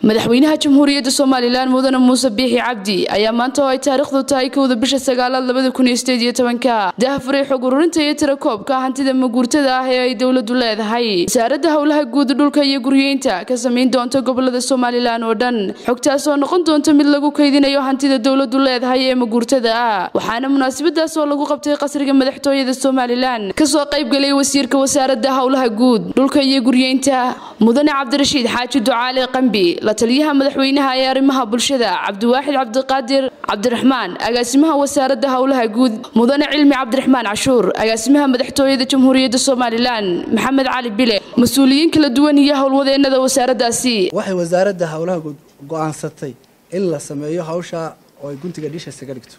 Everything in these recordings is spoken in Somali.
madaxweynaha jamhuuriyadda somalilan mudane muuse biixi cabdi ayaa maanta oo ay taariikhdu tahay kowda bisha sagaalaad labada kun iyo sideed iyo tobanka daahfuray xog ururinta iyo tirakoobka hantida maguurtada ah ee ay dowladu leedahay wasaaradda howlaha guud dhulka iyo guryeynta ka samayn doonta gobolada somalilan oo dhan xogtaas oo noqon doonta mid lagu kaydinayo hantida dowladu leedahay ee maguurtada ah waxaana munaasabadaas oo lagu qabtay qasriga madaxtooyada somalilan kasoo qaybgalay wasiirka wasaaradda howlaha guud dhulka iyo guryeynta mudane cabdirashiid xaaji ducaale qambi la taliyaha madaxweynaha ee arrimaha bulshada cabdiwaaxid cabdiqaadir cabdiraxmaan agaasimaha wasaaradda howlaha guud mudane cilmi cabdiraxmaan cashuur agaasimaha madaxtooyada jamhuuriyadda somalilan maxamed cali bile mas-uuliyiin kala duwan iyo howlwadeenada wasaaraddaasi waxay wasaaradda howlaha guud go-aansatay in la sameeyo hawsha oo ay guntiga dhisha isaga dhigto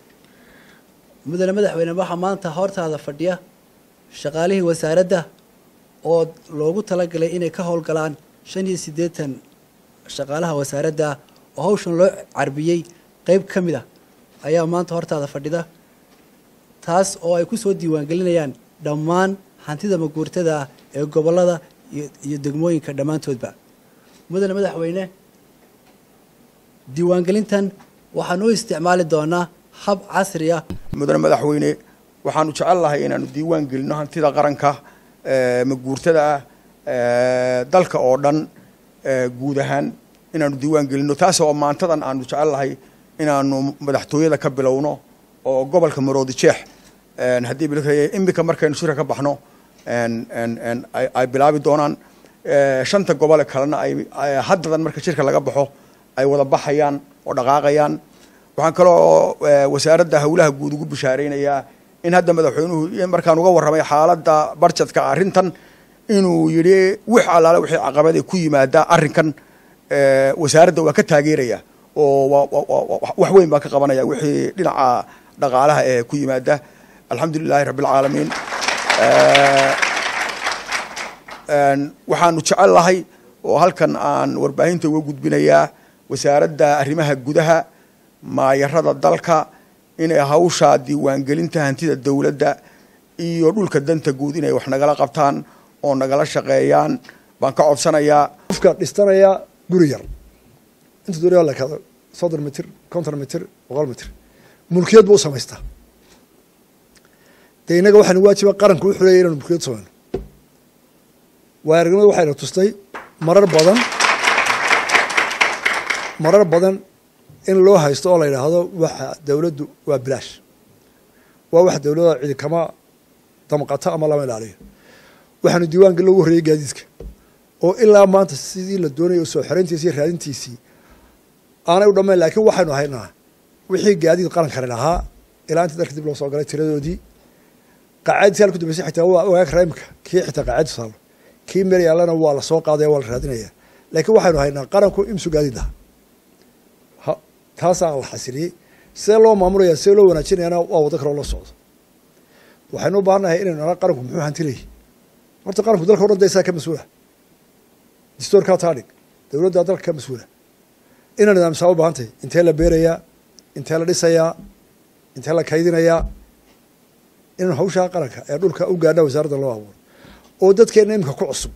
mudane madaxweyne waxaa maanta hortaada fadhiya shaqaalihii wasaaradda oo loogu talagalay inay ka howlgalaan shan iyo siddeetan shaqaalaha wasaaradda oo hawshan loo carbiyey qeyb ka mid ah ayaa maanta hortaada fadhida taas oo ay ku soo diiwaangelinayaan dhammaan hantida maguurtada ah ee gobollada iyo degmooyinka dhammaantoodba mudane madaxweyne diiwaangelintan waxaan u isticmaali doonaa hab casri ah mudane madaxweyne waxaanu jecel lahay inaanu diiwaan gelino hantida qaranka maguurtada ah dalka oo dhan guud ahaan inaanu diiwaan gelino taas oo maantadan aanu jecel lahay inaanu madaxtooyada ka bilowno oo gobolka maroodi jeex haddii imika markaynu shirka ka baxno ay bilaabi doonaan shanta gobole kalena ay haddadan marka shirka laga baxo ay wada baxayaan oo dhaqaaqayaan waxaan kaloo wasaaradda howlaha guud ugu bishaaraynayaa in hadda madaxweynuhu markaan uga warramay xaaladda barjadka arrintan inuu yidhi wix allaale wixii caqabadee ku yimaada arrinkan wasaaradda waa ka taageeraya oo wax weyn baa ka qabanaya wixii dhinaca dhaqaalaha ee ku yimaada alxamdu lilahi rabbi alcaalamiin waxaanu jecel lahay oo halkan aan warbaahinta uga gudbinayaa wasaaradda arrimaha gudaha maayarada dalka inay hawsha diiwaangelinta hantida dowladda iyo dhulka danta guud inay wax nagala qabtaan oo nagala shaqeeyaan baan ka codsanayaa qofka dhistanaya guri yar inta doonaya la kado soddon mitir konton mitir boqol mitir mulkiyad buu u samaystaa dee innaga waxaanu waajiba qaranku u xuleeya inanu mulkiyad samayno waa aragnimada waxayna tustay marar badan marar badan in loo haysto oo la yidhaahdo waxa dowladdu waa bilaash waa wax dowladda cidi kama damqato ama lama ilaaliyo waxaanu diiwaanka loogu horreeyey gaadiidka oo ilaa maanta sidii la doonayay soo xerayntiisi iyo raadintiisii aanay u dhammayn laakiin waxaynu haynaa wixii gaadiid qarankani lahaa ilaa inta dalka dib loo soo galay tiradoodii qacaadisi halku dambeysay xitaa waa ogaag karaa imika kii xitaa qacaadi saalo kii meel yaallana waa la soo qaadaya waa la raadinaya laakiin waxaynu haynaa qaranku imsu gaadiid lahaa taasaa la xasiliyey see loo maamulaya see loo wanaajinayana waa waddo kaloo loo socdo waxaynu u baahannahay inaynu nala qaranku muxuu hanti leeyahy horta qaranku dalka o dhan da isaa ka mas-uula distoorkaa taa dhig dowladdaa dalka ka mas-uula ina nidaamsaa u baahantahy intee la beerayaa intee la dhisayaa intee la kaydinayaa inaynu hawshaa qaranka ee dhulka u gaadha wasaaradda loo abuuro oo dadkeenna imika ku cusub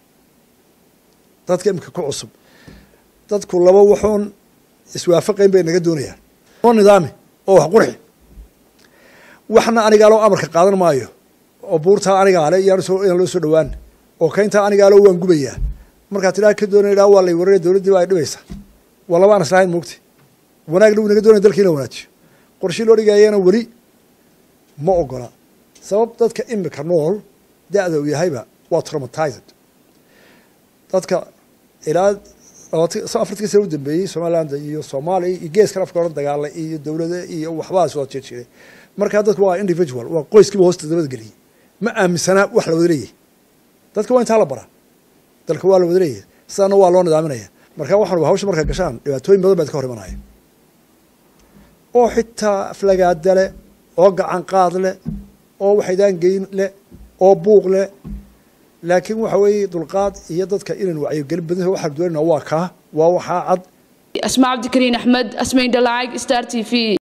dadka imika ku cusub dadku laba waxuun iswaafaqayn bay naga doonayaan oo nidaami oo wax qurxi waxna anigaaloo amarka qaadan maayo oo buurtaa anigaale iyaan loo soo dhawaan oo kayntaa anigaaloo waan gubayaa markaa tidhaa ka doonaya idhaa waa lay wararaya dowladdii ba ay dhibaysaa waa laba aan islahayn moogta wanaagna wuu naga doonaya dalka in la wanaajiyo qorshii loo dhigayana weli ma ogola sabab dadka imika nool da-da uu yahayba waa traumatized dadka ilaa afartii sana u dambeeyey somaliland iyo soomaaliya iyo geeskan afka oran dagaalay iyo dowlada iyo waxbaas wada jir jiray markaa dadku waa individual waa qoyskiiba hoosta dabada geliyey ma aaminsanaa wax la wada leeyahay dadka waa intaa la baraa dalka waa la wada leeyahay sidaana waa loo nidaaminaya marka waxaan hawsha markaa gashaan dhibaatooyin badan baad ka hor imanaya oo xitaa aflagaada leh oo gacan qaad leh oo waxaydaan geyn leh oo buuq leh laakiin waxa weeye dulqaad iyo dadka inaan wacyigelin badan waxaan doonayna waa kaa waa waxaa cad asma cabdikariin axmed asmayn dhalaacag star t v